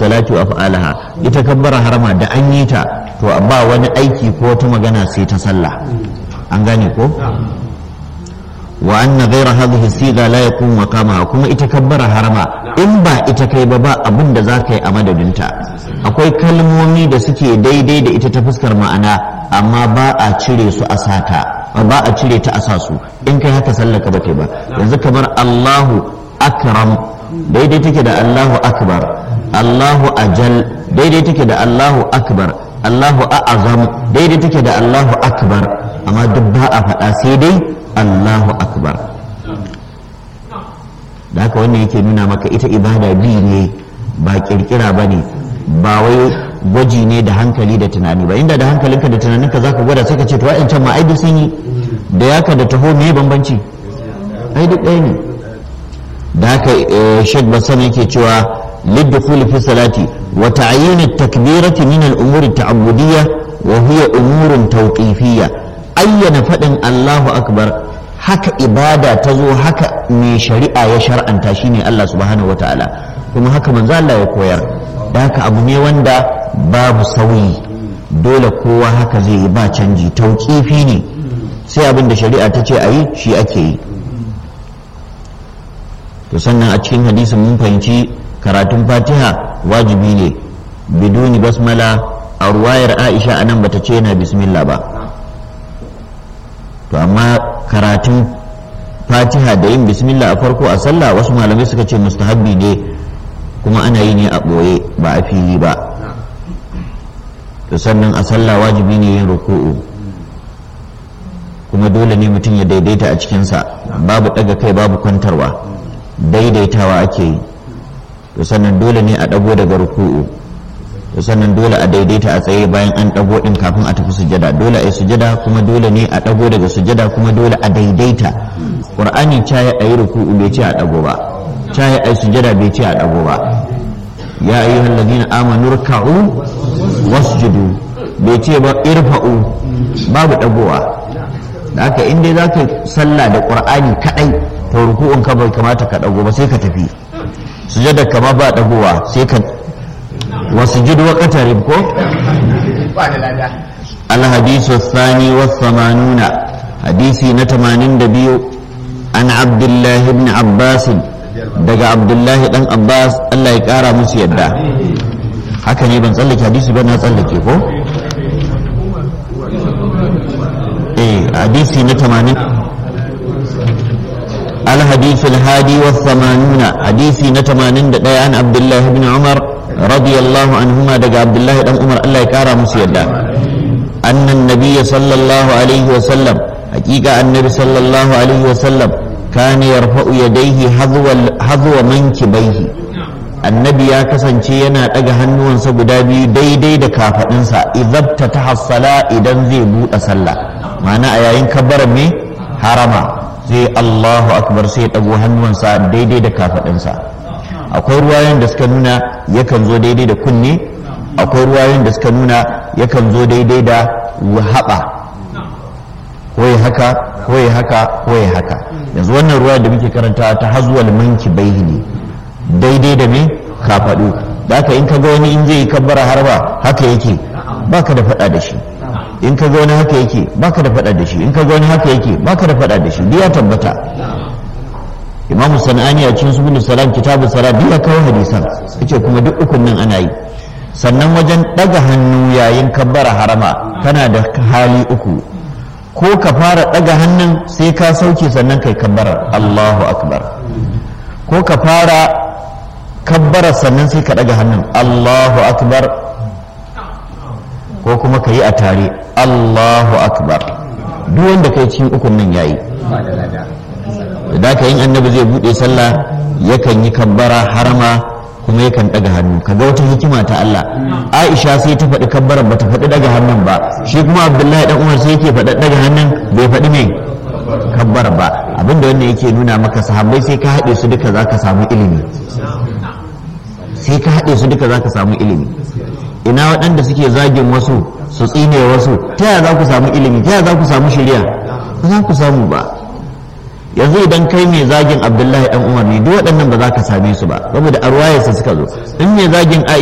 salati wa af'alaha ita kabbara harama da an yi ta to ba wani aiki ko wata magana sai ta sallah an gane ko wa anna ghayra hadhihi siga la yakun maqamaha kuma ita kabbara harama in ba ita kai ba ba abin da za ka yi a madadinta akwai kalmomi da suke daidai da ita ta fuskar ma'ana amma ba a cire su a sata ba a cire ta a sa su in kai haka sallaka ba ba yanzu kamar Allahu akram daidai take da Allahu akbar Allahu ajal daidai take da Allahu akbar Allahu a'azam daidai take da Allahu akbar amma duk ba a faɗa sai dai Allahu akbar da haka wannan yake nuna maka ita ibada bi ne ba kirkira ba ne ba wai gwaji ne da hankali da tunani ba inda da hankalinka da tunaninka za ka gwada sai ka ce to wa'ancan ma ai duk sun yi da yaka da taho me bambanci ai duk ɗaya ne da haka shek basan yake cewa للدخول في الصلاة وتعيين التكبيرة من الأمور التعبدية وهي أمور توقيفية أين فدن الله أكبر haka ibada ta zo haka mai shari'a ya shar'anta shine Allah subhanahu wa ta'ala kuma haka manzo Allah ya koyar da haka abu ne wanda babu sauyi dole kowa haka zai yi ba canji tauƙifi ne sai abin da shari'a ta ce a yi shi ake yi to sannan a cikin hadisin mun fahimci karatun fatiha wajibi ne biduni basmala a ruwayar aisha anan bata ce yana bismillah ba to amma karatun fatiha da yin bismillah a farko a sallah wasu malamai suka ce mustahabbi ne kuma ana yi ne a ɓoye ba a fili ba to sannan a sallah wajibi ne yin ruku'u kuma dole ne mutum ya daidaita a cikinsa babu ɗaga kai babu kwantarwa daidaitawa ake yi to sannan dole ne a ɗago daga ruku'u to sannan dole a daidaita a tsaye bayan an ɗago ɗin kafin a tafi sujada dole a yi sujada kuma dole ne a ɗago daga sujada kuma dole a daidaita ƙur'ani caye a yi ruku'u bai ce a ɗago ba caye a yi sujada bai ce a ɗago ba ya ayyuhal ladina amanu ruk'u wasjudu bai ce ba irfa'u babu ɗagowa da haka in dai zaka sallah da ƙur'ani kaɗai to ruku'un ka bai kamata ka ɗago ba sai ka tafi sujada kama ba ɗagowa sai ka وسجد وقترب كو الحديث الثاني والثمانون حديثي نتمانين دبيو عن عبد الله بن عباس دقى عبد الله بن عباس الله يكارى مسيدا haka ne ban tsallake hadisi ba na tsallake ko eh hadisi na 80 الحديث الهادي والثمانون حديثي نتمانين دقى عن عبد الله بن عمر رضي الله عنهما دقى عبد الله بن عمر الله يكارى مسيدا أن النبي صلى الله عليه وسلم حقيقة النبي صلى الله عليه وسلم كان يرفع يديه حذو حذو منكبيه annabi ya kasance yana ɗaga hannuwansa guda biyu daidai da kafaɗinsa idabta ta hassala idan zai buɗe sallah ma'ana a yayin kabbarar me harama sai Allahu akbar sai ya ɗago hannuwansa daidai da kafaɗinsa akwai ruwayoyin da suka nuna yakan zo daidai da kunne akwai ruwayoyin da suka nuna yakan zo daidai da haɓa ko ya haka ko ya haka ko ya haka yanzu wannan ruwa da muke karanta ta hazuwal manki baihi ne daidai da me kafaɗu da haka in ka ga wani in zai yi kabbara harba haka yake baka da faɗa da shi in ka ga wani haka yake baka da faɗa da shi in ka ga wani haka yake baka da faɗa da shi ya tabbata imamu sana'ani a cikin subul salam kitabu salat ya kawo hadisan yace kuma duk ukun nan ana yi sannan wajen daga hannu yayin kabbara harama kana da hali uku ko ka fara daga hannun sai ka sauke sannan kai kabbarar Allahu akbar ko ka fara kabbara sannan sai ka daga hannun Allahu akbar ko kuma ka yi a tare Allahu akbar duk wanda kai cikin ukun nan yayi da ka yin annabi zai bude sallah yakan yi kabbara harama kuma yakan daga hannu kaga wata hikima ta Allah Aisha sai ta faɗi kabbaran bata faɗi daga hannun ba shi kuma Abdullahi dan Umar sai yake faɗi daga hannun bai faɗi mai kabbar ba abinda wannan yake nuna maka sahabbai sai ka haɗe su duka zaka samu ilimi sai ka haɗe su duka zaka samu ilimi ina waɗanda suke zagin wasu su tsine wasu ta yaya za ku samu ilimi ta yaya za ku samu shari'a ba za ku samu ba yanzu idan kai mai zagin abdullahi dan umar ne duk waɗannan ba za ka same su ba saboda a ruwayarsa suka zo in mai zagin